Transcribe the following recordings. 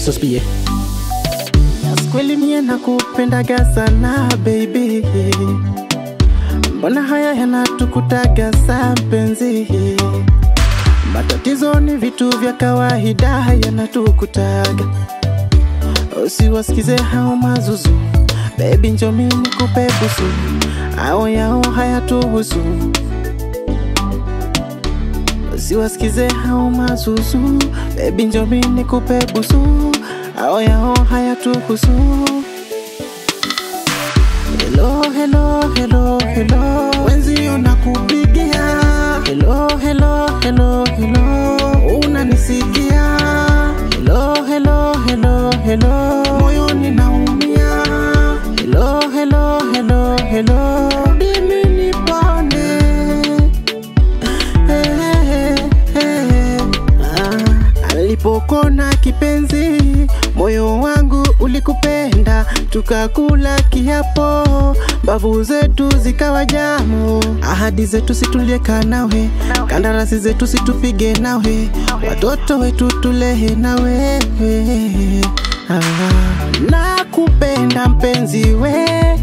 Suspie. Yes, kweli mie nakupendaga sana baby, mbona haya yanatukutaga sa mpenzi? Matatizo ni vitu vya kawaida yanatukutaga, usiwasikize hao mazuzu baby, njo mimi nikupe busu, ao yao hayatuhusu usiwasikize hao mazuzu baby, njo mimi nikupe busu, ao yao hayatuhusu. Hello, hello, hello, hello, wenzio nakupigia. Hello, hello, hello, hello, unanisikia? Hello, hello, hello, hello, moyoni naumia. Hello, hello, hello, hello, dimi nipone. Hey, hey, hey. Ah, Alipokona kipenzi, moyo wangu ulikupenda, tukakula kiapo, mbavu zetu zikawa jamu, ahadi zetu situlieka nawe, kandarasi zetu situpige nawe, watoto wetu tulehe nawe. Ah, nakupenda mpenzi we,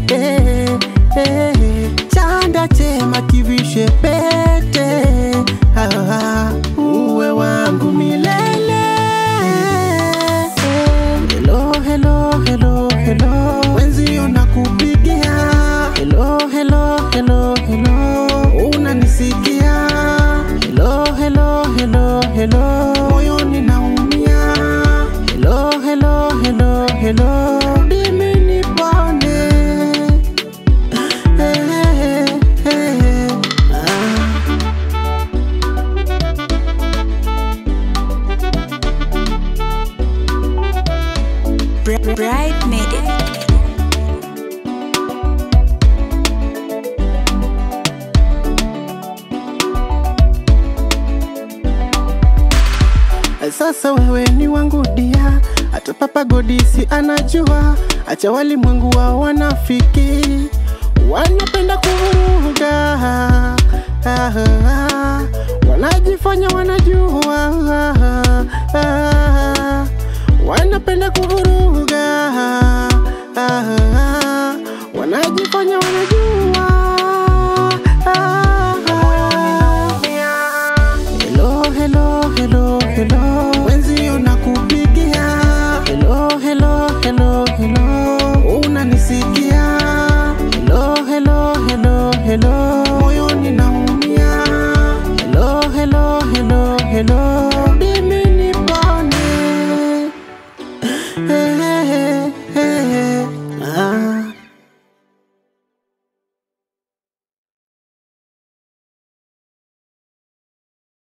chanda chema kivishe pete, ah, uwe wangu milele. Hello, hello, hello, hello, wenzio nakupigia. Hello, hello, hello, hello, unanisikia? Hello, hello, hello, hello, moyoni naumia. Hello, hello, hello, hello, dimi nipone. Hey, hey, hey, hey. Ah. Bright made it. Sasa wewe ni wangu dia, hata Papa Godisi anajua. Acha walimwengu wa wanafiki, wanapenda kuvuruga, Ah, ah, wanajifanya wanajua, Ah, ah, wanapenda kuvuruga, Ah, ah, wanajifanya wanajua.